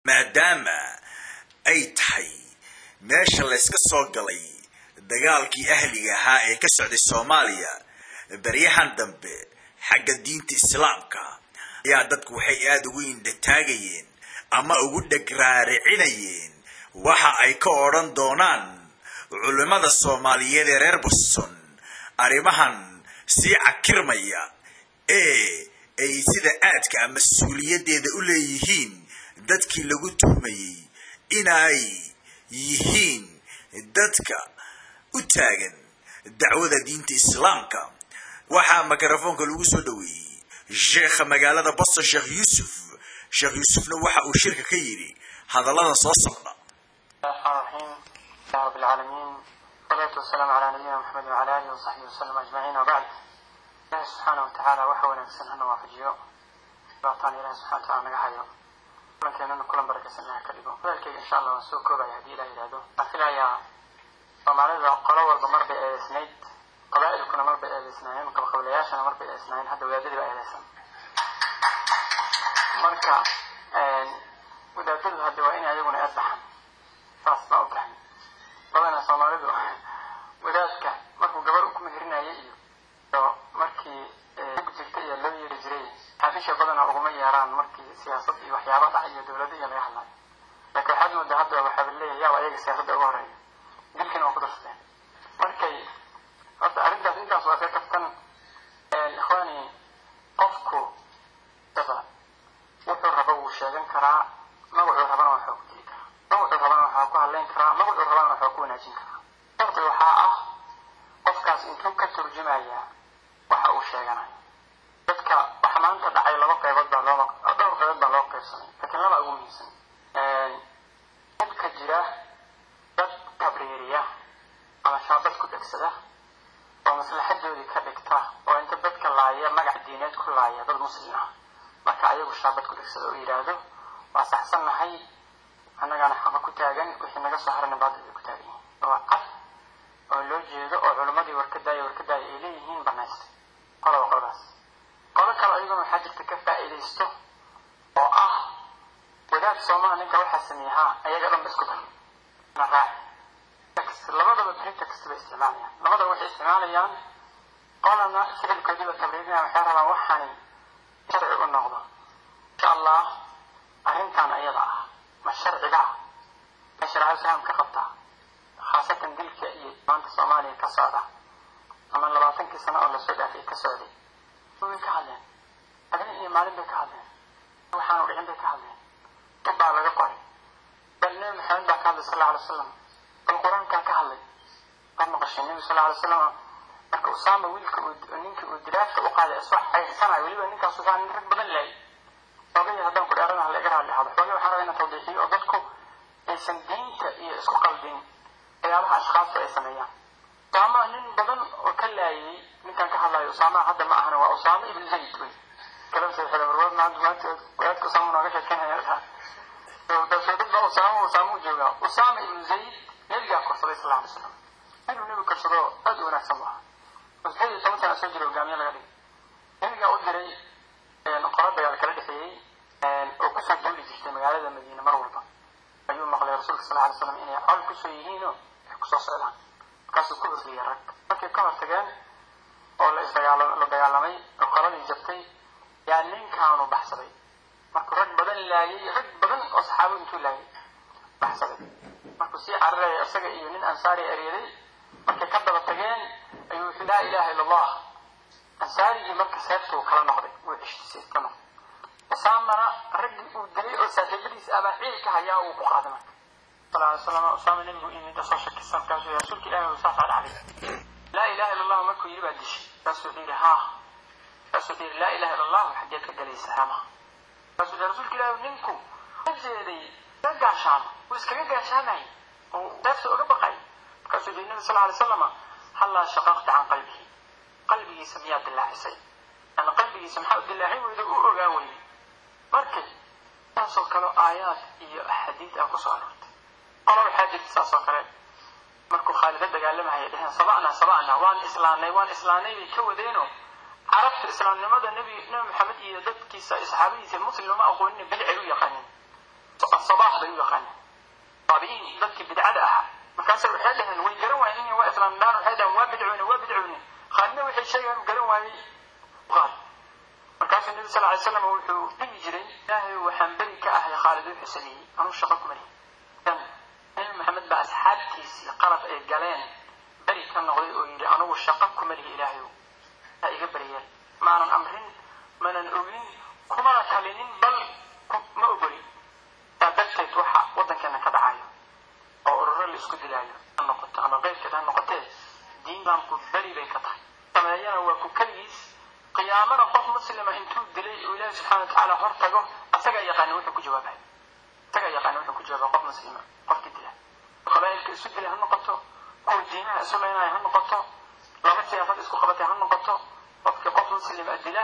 maadaama ay tahay meesha layska soo galay dagaalkii ahliga ahaa ee ka socday soomaaliya beryahan dambe xagga diinta islaamka ayaa dadku waxay aada ugu indhataagayeen ama ugu dhegraaricinayeen waxa ay ka odhan doonaan culimmada soomaaliyeed ee reer boston arrimahan sii cakirmaya ee ay sida aadka a mas-uuliyaddeeda u leeyihiin dadkii lagu tuhmayey inay yihiin dadka u taagan dacwada diinta islaamka waxaa mikrofoonka lagu soo dhoweeyey sheekha magaalada boston sheekh yuusuf sheekh yuusufna waxa uu shirka ka yidhi hadallada soo socda رب العالمين والصلاة والسلام على نبينا محمد وعلى آله وصحبه وسلم أجمعين وبعد الله سبحانه وتعالى وحوى نفسنا أنه وافجيو بأعطان إله سبحانه وتعالى نقحيو كلن كان كلن بركة سنة كريبو ذلك إن شاء الله سوء كوبا يهدي إلى إلهدو أفلا يا ومعنى قلوة الضمر بإسنيد قبائل كنا مر بإسنين قبل قبلياشنا مر بإسنين هذا ولادي بإسنين marka wadaadadu hadda waa inay ayaguna eedbaxan saas baa u tahay badana soomaalidu wadaadka markuu gabar ku meherinayo iyo markii ku jirta iyo loo yeeri jiray xaafisha badana uguma yeeraan markii siyaasad iyo waxyaaba dhac iyo dowlada iyo laga hadlayo laakiin waxaad moodaa hadda waxaa leeyahay yaaba ayaga siyaasadda uga horeeya dilkiina waa ku darsateen markay horta arrintaas intaas waa ka kaftan ikhwaani qofku daba wuxuu raba wuu sheegan karaa magacuu rabana waxaa ku dili karaa magacuu rabana waxaa ku hadlayn karaa magacuu rabana waxaa ku wanaajin karaa shardi waxaa ah qofkaas intuu ka turjumaya waxa uu sheeganayo dadka waxa maanta dhacay laba qaybood baa loo dhowr qaybood baa loo qaybsamay laakiin laba ugu muhiimsan dadka jira dad tabriiriya ama shaabad ku dhegsada oo maslaxadoodii ka dhigta oo inta dadka laaya magac diineed ku laaya dad muslim ah marka ayagu shaabad ku dhegsada oo yidhaahdo waa saxsannahay annagaana xaqa ku taagan wixii naga soo harana baadil bay ku taagan yihiin oo cad oo loo jeedo oo culimmadii warkadaaya warkadaaya ay leeyihiin banaystay qolaba qoladaas qolo kale ayaguna waxaa jirta ka faa'iidaysto oo ah wadaad soomaha ninka waxaa sameeyey haa ayaga dhan ba isku dar na raaci labadaba pretext bay isticmaalayaan labadaba waxay isticmaalayaan qolana ficilkoodiiba tabriirinaya waxay rabaan waxani sharci u noqdo insha allah arrintan ayada ah ma sharciga ah ma shareecada islaam ka qabtaa khaasatan dilka iyo maanta soomaaliya ka socda ama labaatankii sano oo lasoo dhaafay ka socday way ka hadleen habeen iyo maalin bay ka hadleen waxaanu dhicin bay ka hadleen dad baa laga qoray bal nebi maxamed baa ka hadlay sal alla alay wasalam bal qur-aankaa ka hadlay waad maqashay nebi sal alla alay wasalam marka usaama wiilka uu ninkii uu diraafka u qaaday isoo xaysanayo weliba ninkaas usaa nin rag badan laayay xoogaya haddaan ku dheeranaha laga raali ahado xoogaya waxaan rabaa inaan tawdiixiyo oo dadku aysan diinta iyo isku qaldin waxyaabaha ashkhaasta ay sameeyaan usaama nin badan oo ka laayay ninkan ka hadlayo usaamaha hadda ma ahana waa usaama ibn zayd wey kalam saxiixda warwaad maanta maanta wadaadka usaama nooga sheekeynaya dad baa usaama usaama u joogaa usaama ibn zayd nebigaa korsaday sal alay slam inuu nebi korsado aad u wanaagsan bu ahaa lixdan iyo toban sana soo jira hogaamiye laga dhigay nebigaa u diray qolo dagaal kala dhexeeyey oo kusoo duuli jirtay magaalada madiine mar walba ayuu maqlay rasuulka sal alay slam inay col kusoo yihiinoo ay kusoo socdaan markaasuu ku horgeeyey rag markay ka hortageen oo la isdagaala la dagaalamay oo qoladii jabtay yaa ninkaanu baxsaday markuu rag badan laayay rag badan oo saxaabo intuu laayay baxsaday markuu sii cararaya isaga iyo nin ansaari eryaday markay ka daba tageen ayuu wuxuu laa ilaha illa allah ansaarigii marka seeftuu kala noqday wuu ceshtisay ka noqday usaamana raggii uu dilay oo saaxiibadiisa abaa ciilka hayaa uu ku qaaday marka sal alay slam usaama nebigu imid soo shakisan markaasuu yii rasuulka ilahi uu saasaa dhacday laa ilaha illa allah markuu yidhi baa dishay markaasuu wuxuu yidhi haa markaasuu wuxuu yidhi laa ilaha illa allah xaggeed ka galaysa hama markaasuu yidhi rasuulka ilahi ninku ka jeeday ka gaashaamo wuu iskaga gaashaamayay oo seefta uga baqay markaasuu yidhi nabi sal alay salama hallaa shaqaqta can qalbihi qalbigiisa miyaa dilaacisay yani qalbigiisa maxaa u dilaacin weyda u ogaan weyday markay saasoo kale aayaad iyo axaadiid ah kusoo aroortay qola waxaa jirta saasoo kale markuu khaalida dagaalamahaya dheheen saba'na saba'na waan islaanay waan islaanay bay ka wadeeno carabta islaamnimada nebi nebi maxamed iyo dadkiisa saxaabadiisa muslim lama aqoonin bidcay u yaqaanin saba yaqaana taabi'iin dadkii bidcada ahaa markaasa waxay dhaheen way garan waayeen in waa islaamdaan waxay dhaheen waa bidcoone waa bidcoone khaalidna waxay sheegaan garan waayey qaal markaasuu nabi sal alay slam wuxuu dhihi jiray ilaahay waxaan beri ka ahay khaalid wuxuu sameeyey anuu shaqo kuma lihi dan nabi maxamed baa asxaabtiisii qalad ay galeen beri ka noqday oo yidhi anugu shaqo kuma lihi ilaahayow ha iga beryeel maanan amrin maanan ogin kumana talinin bal ma ogoli taa darteed waxa waddankeena ka dhacayo oo ururo la isku dilaayo ha noqoto ama keyrkeed ha noqotee diin islaamku beri bay ka tahay sameeyana waa ku keligiis qiyaamana qof muslima intuu dilay oo ilaahi subxana watacaala hor tago asagaa yaqaana wuxuu ku jawaabay asagaa yaqaana wuxuu ku jawaaba qof muslima qofkii dila qabaa'ilka isu dilay ha noqoto kuwa diinaha isu leynaya ha noqoto laba siyaasad isku qabatay ha noqoto qofkii qof muslima dila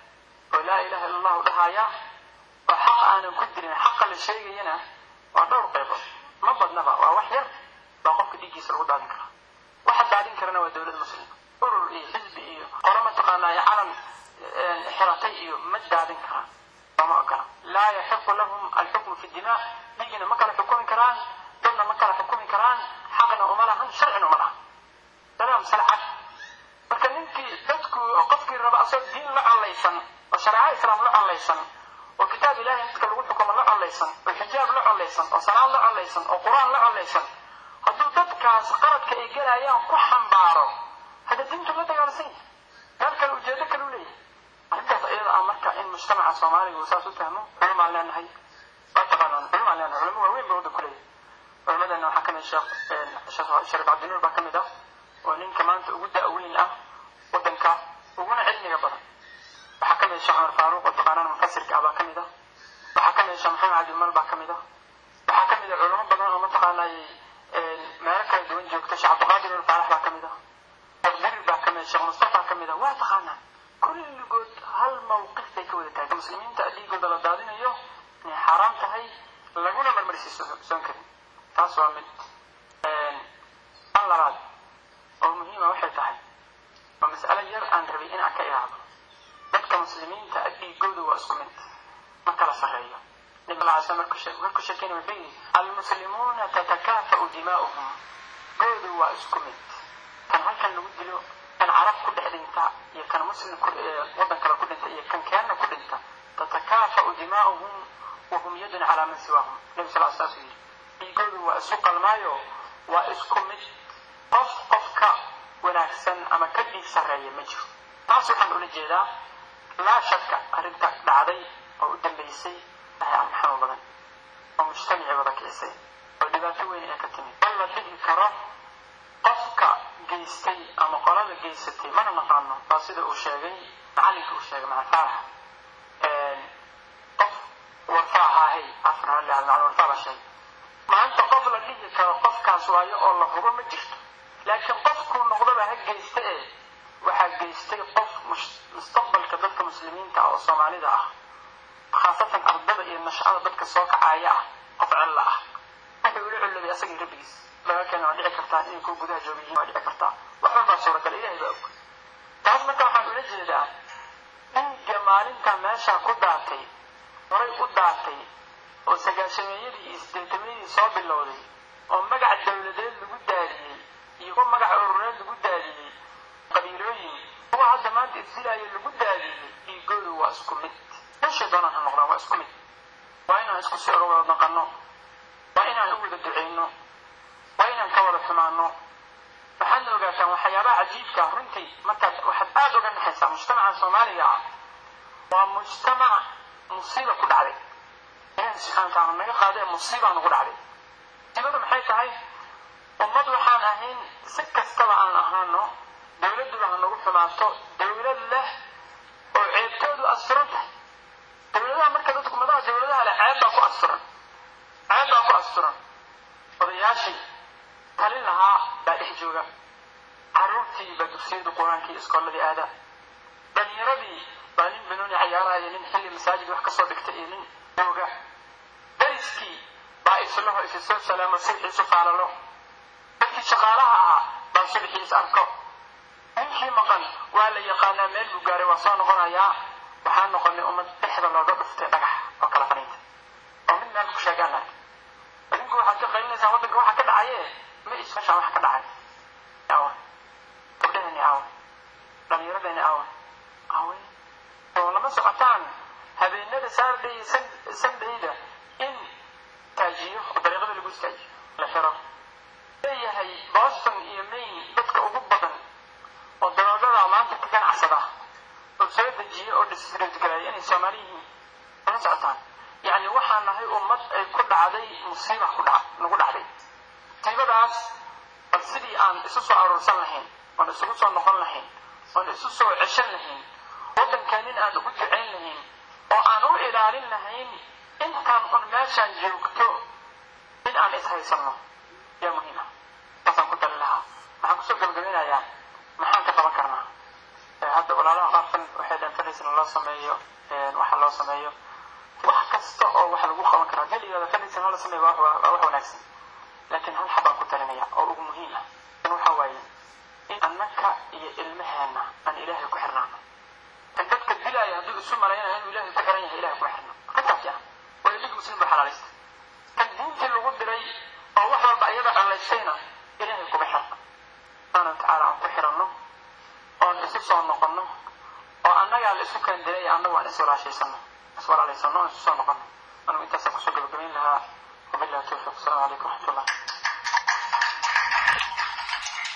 oo laa ilaha illa allahu dhahaya oo xaq aanan ku dilin xaqa la sheegayana waa dhowr qaybood ma badnaba waa wax yar baa qofka dhiiggiisa lagu daadin karaa waxa daadin karana waa dowlad muslima urur iyo xisbi iyo qolo mataqaanaa calan xiratay iyo ma daadin karaan lama ogola laa yaxiqu lahum alxukmu fi dimaa dhiigina ma kala xukumi karaan dadna ma kala xukumi karaan xaqna uma lahan sharcina uma lahan salaam salcad marka ninkii dadku qofkii raba asagoo diin la collaysan oo shareeco islaam la collaysan oo kitaab ilahay dadka lagu xukumo la collaysan oo xijaab la collaysan oo salaad la collaysan oo qur-aan la collaysan hadduu dadkaas qaladka ay gelayaan ku xambaaro hada diintu la dagaalsan yahay meel kale ujeedo kale u leeyahay arrintaas iyada ah marka in mujtamaca soomaaliga uu saas u fahmo culumaan leenahay waa taqaanaan culumaan leenahay culamo waaweyn ba wadda ku leeyahay culamadana waxaa kamid sheekh sheekh shariif cabdinuur baa kamid ah oo ninka maanta ugu da-weyn ah waddanka uguna cilmiga badan waxaa kamid sheekh cumar faaruuq oo taqaanaan mufasirka ah baa kamid ah waxaa kamid sheekh maxamed cabdimal baa kamid ah waxaa kamid ah culamo badan oo mataqaanay meelo kala duwan joogta sheekh cabdiqaadir ul faalax baa kamid ah sheekh dirir baa kamid sheekh mustafa kamid ah waa taqaanaan kulligood hal mawqif bay ka wada tahay muslimiinta dhiigooda la daadinayo inay xaaraam tahay laguna marmarsiisoon karin taas waa mid an labaad oo muhiima waxay tahay waa mas'alo yar aan rabay in aan ka ilaado dadka muslimiinta dhiigooda waa isku mid ma kala sarreeyo nabi sal ly slam markuu sheekeyna wuxuu yidhi almuslimuuna tatakaafa'u dimaa'uhum goodu waa isku mid kan halkan lagu dilo kan carab ku dhex dhinta iyo kan muslim waddan kale ku dhinta iyo kan keenna ku dhinta tatakaafa'u dimaa'uhum wahum yadun calaa man siwaahum nabi sal l saasuu yidhi dhiigoodu waa isu qalmaayo waa isku mid qof qofka wanaagsan ama ka dhiig sarreeya ma jiro taas waxaan ula jeedaa laa shaka arrinta dhacday oo u dambaysay ahay arrin xanuun badan oo mujtamacii wada kicisay oo dhibaato weyn ee ka timid bal la dhihi karo qofka geystay ama qolada geysatay mana naqaano waa sida uu sheegay macalinka uu sheegay macna faarax qof warfaa ahaahay afna la macna warfaa baa sheegay maanta qof la dhihi karo qofkaas waayo oo la hubo ma jirto laakiin qofkuu noqdaba ha geysta ee waxaa geystay qof mustaqbalka dadka muslimiinta ah oo soomaalida ah khaasatan ardada iyo nashcada dadka soo kacaya ah qof cella ah wuxuu ula collobay asagii rabbigiis dagaalkeena waa dhici kartaa inay ku gudaha jooga yihiin waa dhici kartaa wax walbaa suuragal ilahay baa og taas marka waxaan ula jeedaa dhiigga maalinta meeshaa ku daatay horay u daatay oo sagaashameeyadii iyo sideetameeyadii soo bilowday oo magac dawladeed lagu daadiyey iyo kuwa magac urureed lagu daadiyey qabiilooyin kuwa hadda maanta isdilaayo lagu daadiyey dhiigoodu waa isku mid meeshay doonaan ha noqdaan waa isku mid waa inaan isku si oga wada naqanno waa inaan u wada ducayno waa inaan ka wada xumaano waxaadna ogaataan waxyaabaha cajiibka runtii markaad waxaad aada uga naxaysaa mujtamaca soomaaliga ah waa mujtamac musiiba ku dhacday ilaahi subxana wataala naga qaadee musiibaa nagu dhacday musiibadu maxay tahay ummad waxaan ahayn si kastaba aan ahaano dowladduba ha nagu xumaato dowlad leh oo ceebtoodu asturan tahay dowladaha marka dadku madaha dowladaha leh ceeb baa ku asturan ceeb baa ku asturan odayaashii talin lahaa baa dhex jooga carruurtii baa dugsiyadu qur-aankii iskooladii aada dhalinyaradii baa nin banooni cayaaraya nin xilli masaajid wax kasoo dhigta iyo nin jooga dariskii baa islaho isi soo salaamo subxiisu faalalo dadkii shaqaalaha ahaa baa subxiis arko ninkii maqan waa la yaqaanaa meel buu gaaray waa soo noqonayaa waxaa noqonay ummad dhexda looga dhuftay dhagax oo kala faniinta oo mid meel ku sheegaan ark waxaad ka qaylinaysaa waddanka waxa ka dhacaye ma isashaan waxa ka dhacay awa gabdhahani awa dhalinyaradani awa awe oo lama socotaan habeenada saturday iyo sundayda in taajiyo oo dariiqada lagu istaajiyo la xiro leeyahay boston iyo maine dadka ugu badan oo daroogada maanta ka ganacsada oo soo dejiya oo disrigaraaya inay soomaali yihiin lama socotaan yacni waxaan nahay ummad ay ku dhacday musiiba ku dhac nagu dhacday musiibadaas bal sidii aan isu soo aruursan lahayn oon isugu soo noqon lahayn oon isu soo ceshan lahayn waddankaanin aan ugu ducayn lahayn oo aan u ilaalin lahayn intaan un meeshaan joogto in aan ishaysanno yaa muhiima taasaan ku tali lahaa maxaan kusoo gabagabinayaa maxaan ka qaban karnaa hadda walaalaha qaarkan waxay dhanfanaysana loo sameeyo waxa loo sameeyo wax kasta oo wax lagu qaban karaa keligeeda fanaysana loo sameeyo waa wax wanaagsan laakiin hal xabaan ku talinaya oo ugu muhiim ah in waxa waaye in annaka iyo ilmaheena aan ilaahay ku xirnaano kan dadka dilaya hadduu isu malaynaya inuu ilaahay ku xiran yahay ilahay kuma xirna arrintaasi ah waa dhig muslim baa xalaalaysta kan diintii lagu diray oo wax walba iyada dhalaystayna ilaahay kuma xirna subxaana watacaala aan ku xiranno oon isu soo noqonno oo annagaa la isu keen diray annagu aan iswalaashaysano iswalaalaysano oon isu soo noqonno anugu intaasaan kusoo gabagabayn lahaa wabillahi tawfiiq asalaamu calaykum waraxmatullah